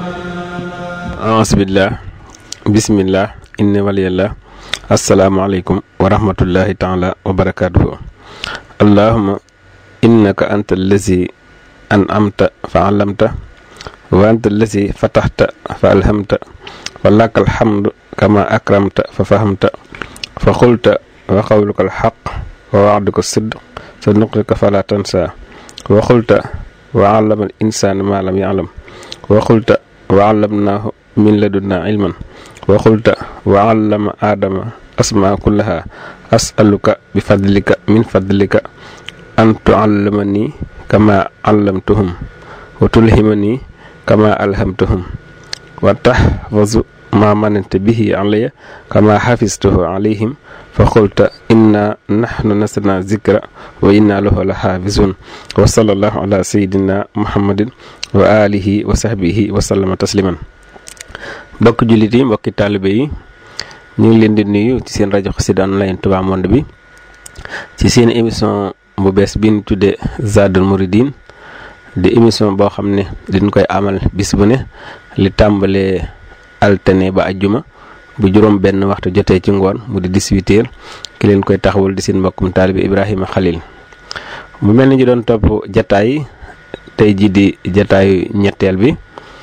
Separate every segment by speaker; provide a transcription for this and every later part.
Speaker 1: aasbillah bismillah inna waliyallah asalaamaaleykum wa rahmatullahi taala wa barakatuhu allahuma innaka anta allazi an amta fa alamta wa anta allazi fataxta fa alhamta wa laka alhamdu kama akramta fa fahamta fa xulta wa qawluka alxaq wa waxduka sidq sa nuqrika fala tansa wa xulta wa allama al insaan ma lam yaclam wa xulta wa allamnaahu min ladunna ilman wa xulta wa allama aadama asmaa kullaha asaluka bi fadlika min fadlika an tuallimani kama allamtuhum wa tulhimani kama alhamtuhum wa tahfazu ma manante bihi alaya kama xafistuhu alayhim fa qulta inna nahnu nasna zikra wa inna lahu la xaafisun wa sallallahu ala sayidina muhammadin wa alihi wa sahbihi wa sallama tasliman mbokki jullit yi mbokki taalibe yi ñu ngi leen di nuyu ci seen rajo Xassida Online Touba Monde bi ci seen émission bu bees bi ñu tuddee Zadul Mouridine di émission boo xam ne dañ koy amal bis bu ne li tàmbalee altine ba ajjuma bu juróom benn waxtu jotee ci ngoon mu di 18 heures ki leen koy taxawal di seen mbokkum taalibe Ibrahima Khalil mu mel ni ñu doon topp jataay tey jii di jataayu ñetteel bi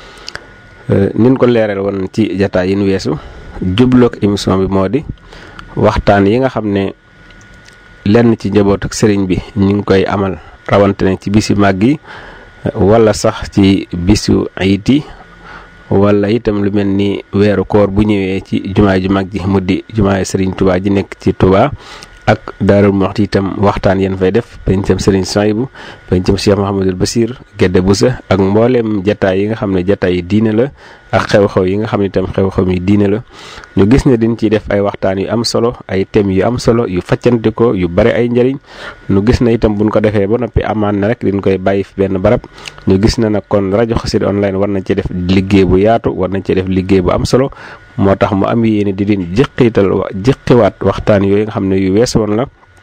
Speaker 1: nin ko leeral woon ci jataay yi nu weesu jubloog émission bi moo di waxtaan yi nga xam ne lenn ci njaboot ak sëriñ bi ñu ngi koy amal rawante ne ci bisu màgg yi wala sax ci bisu ayit yi wala itam lu mel ni weeru koor bu ñëwee ci jumaay ju mag ji mu di jumaay sëriñ Touba ji nekk ci Touba ak Daarul Muxti itam waxtaan yéen fay def pencam Serigne Souhaïbou pencam Cheikh Mouhamadul Basir Gédé Boussa ak mbooleem jataay yi nga xam ne jataay yi diine la ak xew-xew yi nga xam ne itam xew-xew yi diine la ñu gis ne dañ ciy def ay waxtaan yu am solo ay thèmes yu am solo yu faccante ko yu bari ay njëriñ ñu gis na itam buñ ko defee ba noppi amaan na rek diñ koy bàyyi fi benn barab ñu gis na nag kon rajo Xassida Online war nañ ci def liggéey bu yaatu war nañ ci def liggéey bu am solo moo tax mu am yéene di leen jëqiital wa jëqiwaat waxtaan yooyu nga xam ne yu wees woon la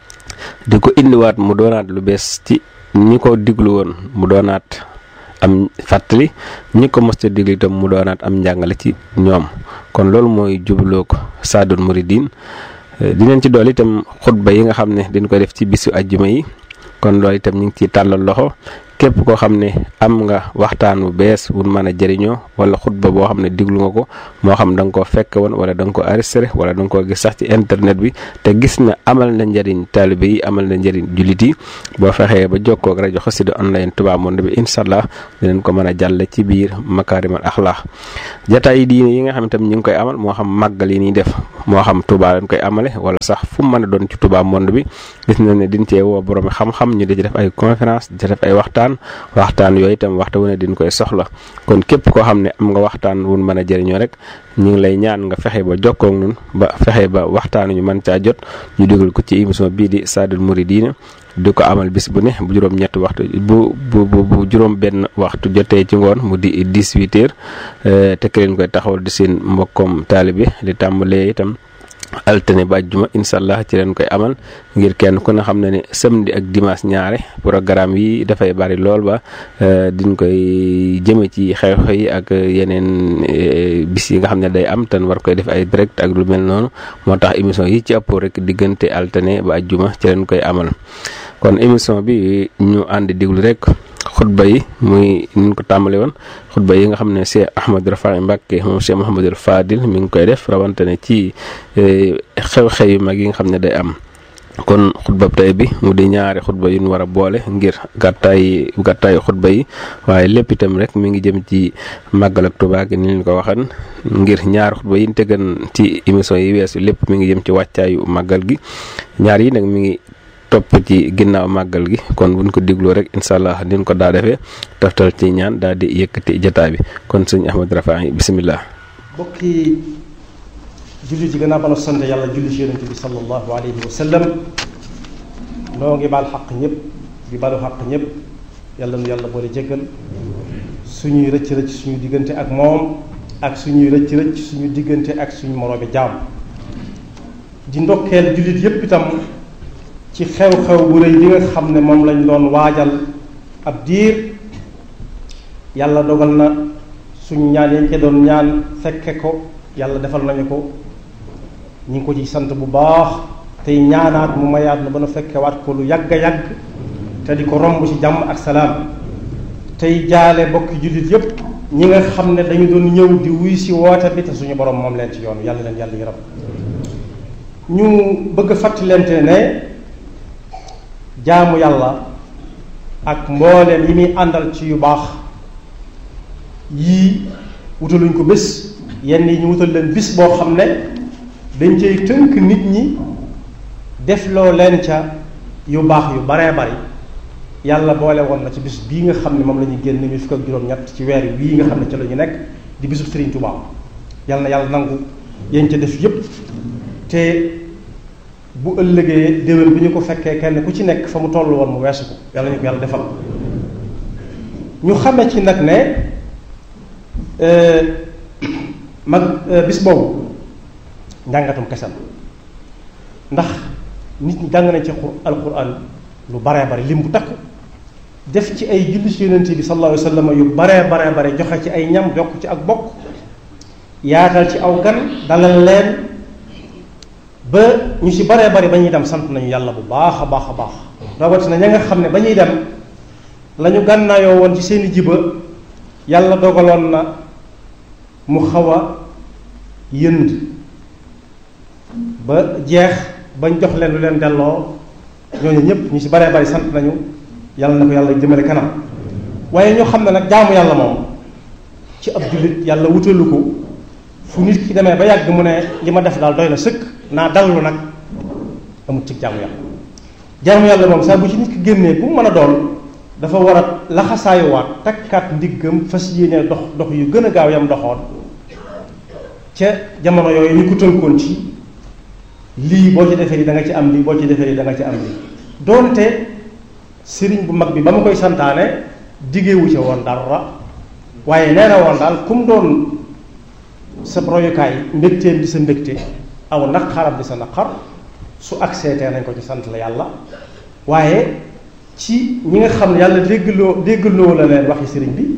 Speaker 1: di ko indiwaat mu doonaat lu bees ci ñi ko diglu woon mu doonaat am fàttali ñi ko mos a diglu itam mu doonaat am njàngale ci ñoom kon loolu mooy jubloo ko Zadul Mouridine dinañ ci dool itam xutba yi nga xam ne dañ koy def ci bisu ajjuma yi kon loolu itam ñu ngi ciy tàllal loxo képp koo xam ne am nga waxtaan bu bees wun mën a jëriñoo wala xutba boo xam ne diglu nga ko moo xam da nga koo fekk woon wala da nga ko enregistré wala da nga koo gis sax ci internet bi te gis na amal na njëriñ taalibe yi amal na njëriñ jullit yi boo fexee ba jokkoo ak rajo Xassida Online Touba Monde bi incha allah dinañ ko mën a jàlle ci biir makaarimal axlaax jataay yi diine yi nga xam ne tam ñu ngi koy amal moo xam màggal yi ñuy def moo xam Touba lañ koy amale wala sax fu mu mën a doon ci Touba Monde bi gis nañ ne diñ cee woo borom xam-xam ñu di ci def ay conférence di def ay waxtaan waxtaan yooyu itam waxtu wu ne din koy soxla kon képp koo xam ne am nga waxtaan wun mën a jëriñoo rek ñu ngi lay ñaan nga fexe ba jokkoo ak ñun ba fexe ba waxtaan ñu mën caa jot ñu dugal ko ci émission bii di Zadul Mouridine di ko amal bis bu ne bu juróom ñetti waxtu bu bu bu juróom benn waxtu jotee ci ngoon mu di 18 heures te ki leen koy taxawal di seen mbokkoom taalibe li tàmbalee itam altine ba àjjuma incha allah ci leen koy amal ngir kenn ku ne xam ne ne samedi ak dimanche ñaare programme yi dafay bari lool ba diñ koy jëme ci xew-xew yi ak yeneen bis yi nga xam ne day am tan war koy def ay direct ak lu mel noonu moo tax émission yi ci ëpp rek diggante altine ba àjjuma ci leen koy amal kon émission bi ñu ànd diglu rek xutba yi muy ni ñu ko tàmbale woon xutba yi nga xam ne Cheikh Ahmadou Rafahi Mbacké moom Cheikh Mouhamadul Fadil mi ngi koy def rawante ne ci xew-xew yu mag yi nga xam ne day am kon xutba tey bi mu di ñaari xutba yu ñu war a boole ngir gàttaay gàttaayu xutba yi waaye lépp itam rek mi ngi jëm ci màggal ak Tuubaa gi ni ñu ko waxan ngir ñaari xutba yi ñu tegan ci émission yi weesu lépp mi ngi jëm ci wàccaayu màggal gi ñaar yi nag mi ngi topp ci ginnaaw màggal gi kon buñ ko digloo rek incha allah din ko daa defee toftal ci ñaan daal di yëkkati jotaay bi kon sëñ Ahmad Rafahi bisimilah.
Speaker 2: bokki jullit yi gannaaw ba na sant yàlla julli ci yonente bi sallallahu alayhi wa sallam noo ngi baal xaq ñëpp di balu xaq ñëpp yàlla nu yàlla boole jéggal suñuy rëcc rëcc suñu diggante ak moom ak suñuy rëcc rëcc suñu diggante ak suñu moroomi jaam di ndokkeel jullit yépp itam ci xew-xew bu rëy bi nga xam ne moom lañ doon waajal ab diir yàlla dogal na suñ ñaan yañ ca doon ñaan fekke ko yàlla defal nañu ko ñu ngi ko ci sant bu baax tey ñaanaat mu mayaat na ba nu fekkewaat ko lu yàgg a yàgg te di ko romb ci jàmm ak salaam tey jaale bokki jullit yépp ñi nga xam ne dañu doon ñëw di wuy si woote bi te suñu borom moom leen ci yoon yàlla leen yàlla yërëm ñu bëgg a fàttalente ne jaamu yàlla ak mbooleem yi muy àndal ci yu baax yii wutaluñ ko bés yenn yi ñu wutal leen bis boo xam ne dañ cay tënk nit ñi def loo leen ca yu baax yu baree bari yàlla boole woon na ci bis bii nga xam ne moom la ñuy génn mi fukk ak juróom-ñett ci weer wii nga xam ne ci la ñu nekk di bisub Serigne Touba yàlla na yàlla nangu yéen ca def yépp te bu ëllëgee déwén bi ñu ko fekkee kenn ku ci nekk fa mu toll woon mu weesu ko yàlla ñu ko yàlla defal ñu xame ci nag ne mag bis boobu njàngatum kese la ndax nit ñi jàng nañ ci alquran lu baree bari lim bu takku def ci ay julli ci yonent bi sallallahu alayhi wa sallam yu baree baree bare joxe ci ay ñam jokk ci ak bokk yaatal ci aw gan dalal leen ba ñu ci baree bari ba ñuy dem sant nañu yàlla bu baax a baax a baax rawatina ña nga xam ne ba ñuy dem la ñu gànnaayoo woon ci seeni jiba yàlla dogaloon na mu xaw a yënd ba jeex bañ jox leen lu leen delloo ñooñu ñëpp ñu ci baree bari sant nañu yàlla na ko yàlla jëmale kanam waaye ñoo xam ne nag jaamu yàlla moom ci ab jullit yàlla wutalu ko fu nit ki demee ba yàgg mu ne li ma def daal doy na sëkk naa dallu nag amut ci jaamu yàlla jaamu yàlla moom saa bu ci nit ki génnee bu mu mën a doon dafa war a laxasaayuwaat takkaat ndiggam fas yéene dox dox yu gën a gaaw yam doxoon ca jamono yooyu ñu ko tënkoon ci lii boo ci defee lii da nga ci am lii boo ci defee lii da nga ci am lii doonte sëriñ bu mag bi ba ma koy santaane diggeewu ci woon dara waaye nee na woon daal kum doon sa royukaay mbégteem di sa mbégte aw naqaram di sa naqar su accepté nañ ko ci sant la yàlla waaye ci ñi nga xam ne yàlla déggloo déggloo la leen waxi sëriñ bi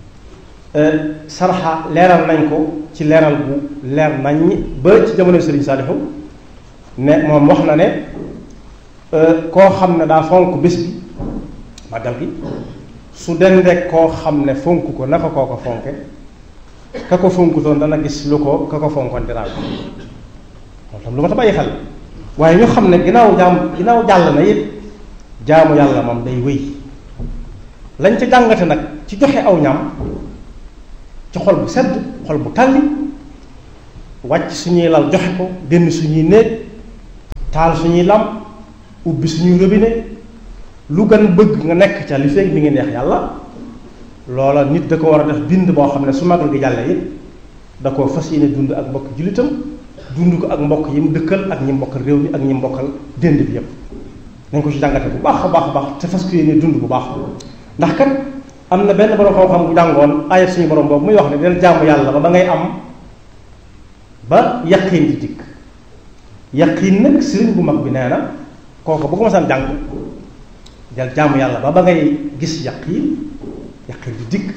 Speaker 2: sarxa leeral nañ ko ci leeral bu leer nañ ba ci jamono sëriñ Saalihu ne moom wax na ne koo xam ne daa fonk bés bi màggal gi su dendee koo xam ne fonk ko naka koo ko fonke ka ko fonkutoon dana gis lu ko ka ko fonkoon dinaa ko loolu tam lu ma ta bàyyi xel waaye ñu xam ne ginnaaw jaam ginnaaw jàll na it jaamu yàlla moom day wéy lañ ca jàngate nag ci joxe aw ñam ci xol bu sedd xol bu tàlli wàcc suñuy lal joxe ko génn suñuy néeg taal suñuy lam ubbi suñuy robinet lu gën bëgg nga nekk ca li fekk mi ngi neex yàlla loola nit da ko war a def bind boo xam ne su magal gi jàllee it da koo fas yéene dund ak mbokk jullitam dund ko ak mbokk yi mu dëkkal ak ñi mbokkal réew mi ak ñi mbokkal dénd bi yépp nañ ko ci jàngate bu baax a baax a baax te fas ko yéene dund bu baax ndax kat am na benn borom xam-xam bu jàngoon ayat suñu borom boobu muy wax ne del jaamu yàlla ba ba ngay am ba yaqiin di dikk yaqiin nag sëriñ bu mag bi nee na kooku bu ko masaan jàng del jaamu yàlla ba ba ngay gis yaqiin yaqiin di dikk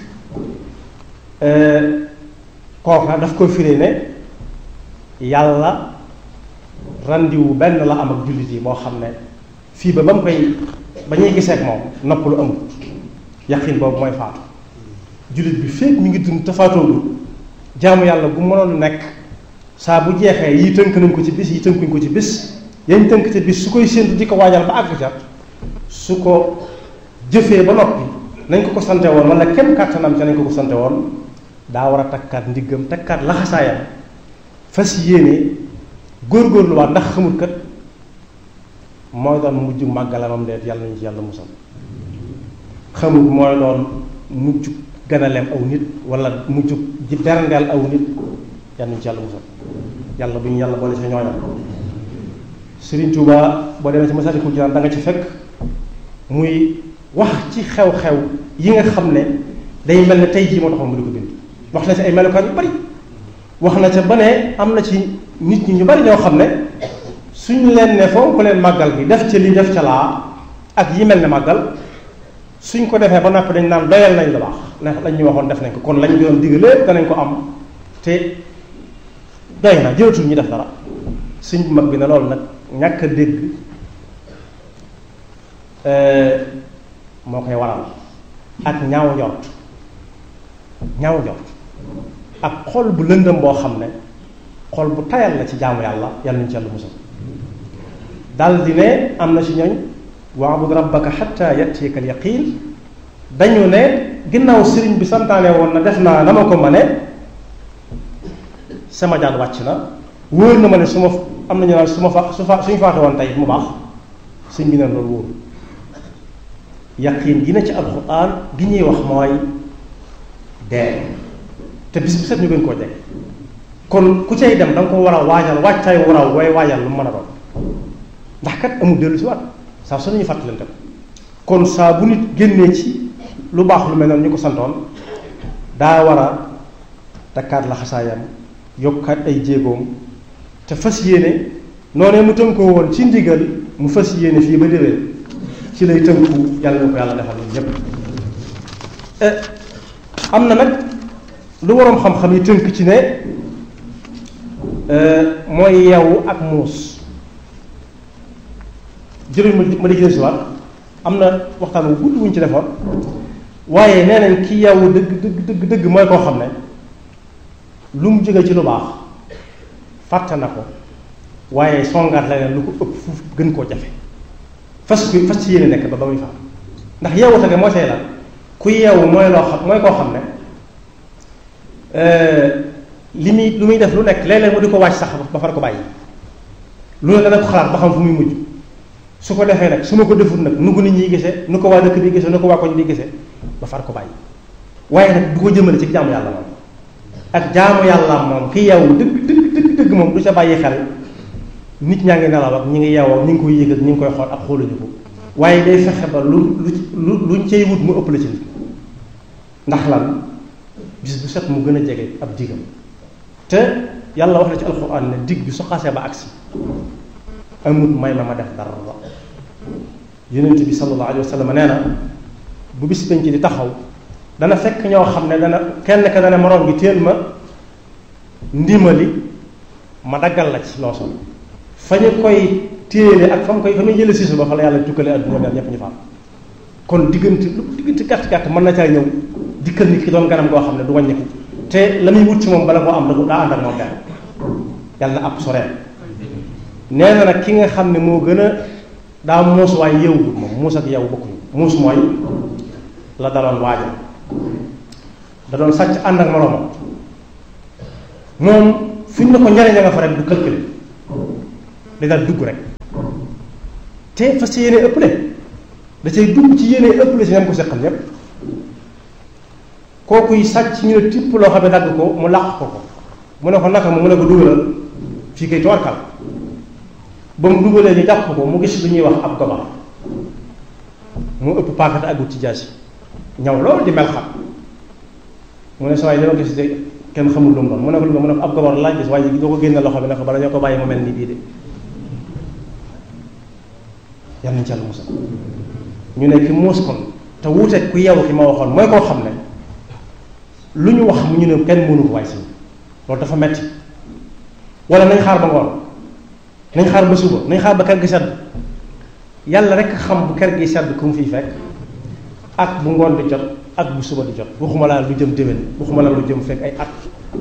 Speaker 2: kooka daf ko firee ne yàlla randiwu benn la am ak jullit yi boo xam ne fii ba ba mu koy ba ñuy gisee ak moom nopp lu amul yaqin boobu mooy faatu jullit bi fépp mi ngi dund te faatoogul jaamu yàlla bu mënoon nekk saa bu jeexee yi tënk nañ ko ci bis yi tënkuñ ko ci bis yañ tënk ci bis su koy séentu di ko waajal ba àgg ca su ko jëfee ba noppi nañ ko ko sante woon wala kenn kàttanam ca nañ ko ko sante woon daa war a takkaat ndiggam takkaat laxasaayam fas yéene góorgóorluwaat ndax xamul kat mooy doon mujj màggalamam deet yàlla nañu ci yàlla musal xamul mooy doon mujj ganaleem aw nit wala mujj ji berndeel aw nit yàlla nañu ci yàlla musal yàlla bu ñu yàlla boole sa ñooñam Sëriñ Tuuba boo demee ci Masaalikul Jinaan da nga ci fekk muy wax ci xew-xew yi nga xam ne day mel ne tey jii moo taxoon mu di ko bind wax na ci ay melokaan yu bari wax na ca ba ne am na ci nit ñi ñu bari ñoo xam ne suñ leen ne foo ko leen màggal gi def ca lii def ca laa ak yi mel ne màggal suñ ko defee ba noppi dañ naan doyal nañ la baax ne lañ ñu waxoon def nañ ko kon lañ doon digg lépp danañ ko am te doy na jëratul ñu def dara suñ bu mag bi ne loolu nag ñàkk a dégg moo koy waral ak ñaaw njort ñaaw njort ak xol bu lëndëm boo xam ne xol bu tayal la ci jaamu yàlla yàlla nañu ci yàlla musal dal di ne am na ci ñooñ waabud rabbaka xatta yatiyaka al yaqin dañu ne ginnaaw sëriñ bi santaane woon na def naa na ma ko ma ne sama jaan wàcc na wóor na ma ne su ma am nañu naan su ma fa su fa suñu faate woon tey mu baax sëñ bi ne loolu wóor yaqin gi na ci alxuraan gi ñuy wax mooy dee te bis bu set ñu gën koo jeg kon ku cay dem da nga ko war a waajal wàccaay war a way waajal lu mu mën a doon ndax kat amul dellu si waat saa su nañu fàttalante ko kon saa bu nit génnee ci lu baax lu mel noonu ñu ko santoon daa war a takkaat la xasaayam yokkaat ay jéegoom te fas yéene noonee mu tënkoo woon ci ndigal mu fas yéene fii ba déwén ci lay tënku yàlla na ko yàlla defal ñun ñépp am na nag lu waroom xam-xam yi tënk ci ne mooy yeewu ak muus jërëjëf ma ma di jël si waat am na waxtaan wu gudd wuñ ci defoon waaye nee nañ ki yeewu dëgg dëgg dëgg dëgg mooy koo xam ne lu mu jóge ci lu baax fàtte na ko waaye songaat leneen lu ko ëpp fuuf gën koo jafe fas ku fas ci yéene nekk ba ba muy faam ndax yeewu tege mooy tey lan ku yeewu mooy loo xam mooy koo xam ne li muy lu muy def lu nekk léeg-léeg mu di ko wàcc sax ba far ko bàyyi lu ne dana ko xalaat ba xam fu muy mujj su ko defee nag su ma ko deful nag nu ko nit ñi gisee nu ko waa dëkk bi gisee nu ko waa koñ bi gisee ba far ko bàyyi waaye nag du ko jëmale ci jaamu yàlla moom ak jaamu yàlla moom ki yeewu dëgg dëgg dëgg dëgg moom du ca bàyyi xel nit ñaa ngi nelaw ak ñi ngi yeewoo ak ñi ngi koy yëg ak ñi ngi koy xool ak xooluñu ko waaye day fexe ba lu lu luñ cay wut mu ëpp la ci nit ndax lan bis bu set mu gën a jege ab digam te yàlla wax na ci alxuraan ne dig bi su xasee ba agsi amut may ma ma def dara yonent bi sallallahu alayhi wa sallam nee na bu bis penc di taxaw dana fekk ñoo xam ne dana kenn ka dana moroom gi téel ma ndimali ma daggal la ci loo sol fa ñu koy téele ak fa mu koy fa muy jële siisu ba fa la yàlla jukkale adduna mel ñëpp ñu faam kon diggante lu diggante gàtt gàtt mën na caa ñëw dikkal nit ki doon ganam goo xam ne du wàññiku te la muy wut ci moom bala koo am da daa ànd ak moom benn yàlla na ab soreen nee na nag ki nga xam ne moo gën a daa muus waaye yeewul moom muus ak yeewu bokkuñu muus mooy la daloon waaja da doon sàcc ànd ak moroomam moom fu ñu ne ko njariñ nga fa rek du calculer da daal dugg rek te fas yéene ëpple da cay dugg ci yéene ëpple si ñam ko seqal ñépp kookuy sàcc ñu ne tipp loo xam ne dagg ko mu làq ko ko mu ne ko naka mu mu ne ko dugalal fii kay toorkal ba mu dugalee ñu jàpp ko mu gis lu ñuy wax ab gobar mu ëpp paakate agut ci jaasi ñaw loolu di mel xam mu ne sa waay dama gis de kenn xamul lu mu doon mu ne ko lu mu ne ko ab gobar laaj gis waaye doo ko génne loxo bi ne ko bala ñoo ko bàyyi mu mel ni bii de yal nañ ci Yàlla musal ñu ne ki muus kon te wuuteeg ku yeewu ki ma waxoon mooy koo xam ne lu ñu wax mu ñu ne kenn mënu ko waay si loolu dafa metti wala nañ xaar ba ngoon nañ xaar ba suba nañ xaar ba kër gi sedd yàlla rek xam bu kër gi sedd ku mu fiy fekk ak bu ngoon di jot ak bu suba di jot waxuma laa lu jëm déwén waxuma laa lu jëm fekk ay at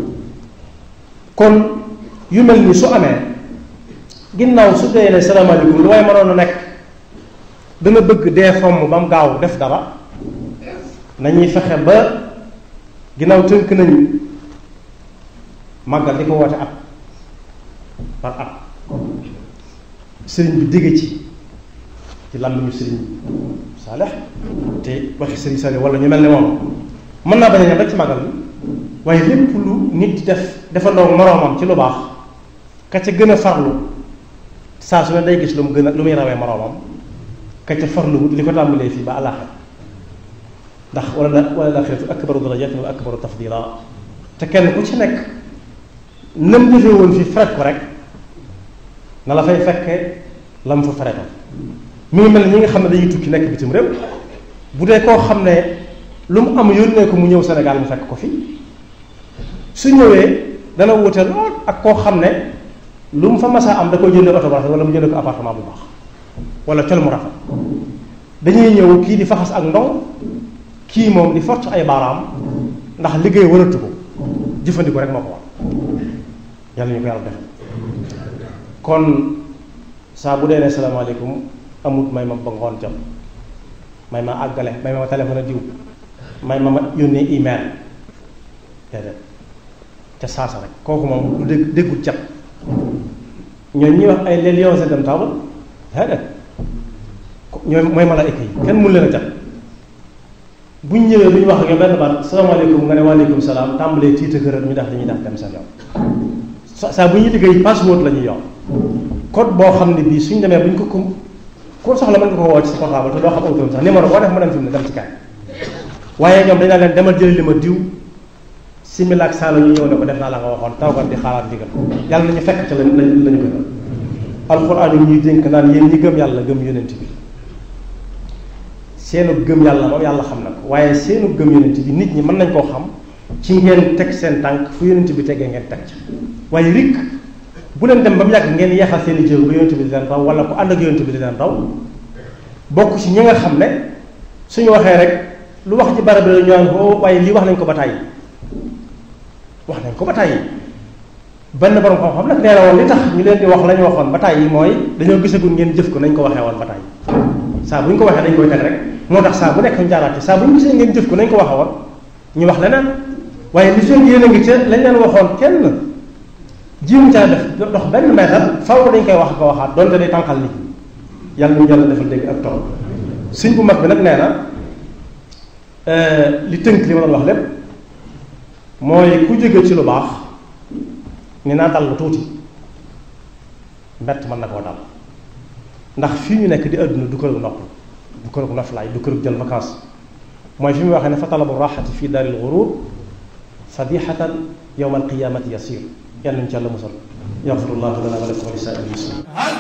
Speaker 2: kon yu mel ni su amee ginnaaw su dee ne salaamaaleykum lu waaye mënoon a nekk dana bëgg dee fomm ba mu gaaw def dara nañuy fexe ba ginnaaw tënk nañu màggal di ko woote at par at sëriñ bi dégg ci ci làmmiñu sëriñ Saalex te waxi sëriñ Saalex wala ñu mel ne moom mën naa bañ a ñam rek ci màggal bi waaye lépp lu nit di def defandoo moroomam ci lu baax ka ca gën a farlu saa su ne day gis lu mu gën a lu muy rawee moroomam ka ca farlu li ko tàmbalee fii ba àllaaxira ndax wala wala laaxiratu akbaru darajatin wa akbaru tafdila te kenn ku ci nekk nam defee woon fii fret ko rek na la fay fekke la mu fa feretal mi ngi mel ne ñi nga xam ne dañuy tukki nekk bitim réew bu dee koo xam ne lu mu am yónnee ko mu ñëw Sénégal mu fekk ko fi su ñëwee dana wute lool ak koo xam ne lu mu fa masaa am da koy jëndee oto bu rafet wala mu jëndee ko appartement bu baax wala col mu rafet dañuy ñëw kii di faxas ak ndong kii moom di fort ay baaraam ndax liggéey waratu ko jëfandiku rek moo ko war yàlla ñu ko yàlla def kon saa bu dee ne salaamaaleykum amut may ma ba ngoon jot may ma àggale may ma téléphone a diw may ma ma yónnee email déedéet ca saasa rek kooku moom du dégg déggul cat ñooñu ñuy wax ay les lions indomptables déedéet ñooy mooy malaayika yi kenn mun leen a cat bu ñu ñëwee lu ñu wax ak yow benn baat salaamaaleykum nga ne waaleykum salaam tàmbalee tiita këral ñu def li ñuy def dem seen yoon saa bu ñuy liggéey password la ñuy yor code boo xam ne bii suñ demee bu ñu ko ko ko soxla mën nga ko woo ci sa portable te doo xam autour sax numéro boo def mu dem fi mu ne dem ci kaay waaye ñoom dañ leen demal jëli li ma diw simila ak saa la ñu ñëw ne ko def naa la nga waxoon tawkat di xaaraat ndigal yàlla nañu fekk ca lañ lañ lañu gën alxuraan yi ñuy dénk naan yéen ñi gëm yàlla gëm yonent bi seenu gëm yàlla moom yàlla xam na ko waaye seenu gëm yonent bi nit ñi mën nañ koo xam ci ngeen teg seen tànk fu yonent bi tegee ngeen teg ca waaye rik bu leen dem ba mu yàgg ngeen yeexal seen i jéego ba yonent bi di leen raw wala ku ànd ak yonent bi di leen raw bokk ci ñi nga xam ne suñu waxee rek lu wax ci barab la ñu naan ko waaye lii wax nañ ko ba tàyyi wax nañ ko ba tàyyi benn borom xam-xam nag nee na woon li tax ñu leen di wax la ñu waxoon ba tàyyi mooy dañoo gisagul ngeen jëf ko nañ ko waxee woon ba tàyyi saa bu ñu ko waxee dañ koy teg rek moo tax saa bu nekk ñu jaaraat saa bu ñu gisee ngeen jëf ko nañ ko waxee woon ñu wax leneen waaye li fekk yéen a ngi ca lañ leen waxoon kenn jiimu caa def dox benn meetar faw dañ koy wax ko waxaat donte day tànqal nit ñi yàlla ñu yàlla defal dégg ak tool suñ bu mag bi nag nee na li tënk li ma doon wax lépp mooy ku jóge ci lu baax ni naa dal lu tuuti mbett mën na koo dal ndax fii ñu nekk di àdduna du kërug nopp du kërug noflaay du kërug jël vacances mooy fi mu waxee ne fa talabu raxati fi daaril gurur fadixatan yowma alqiyamati yasir yàlla ñu ci yàlla musal yaxfirullahu lana wa lakum wa li saa'iril muslimin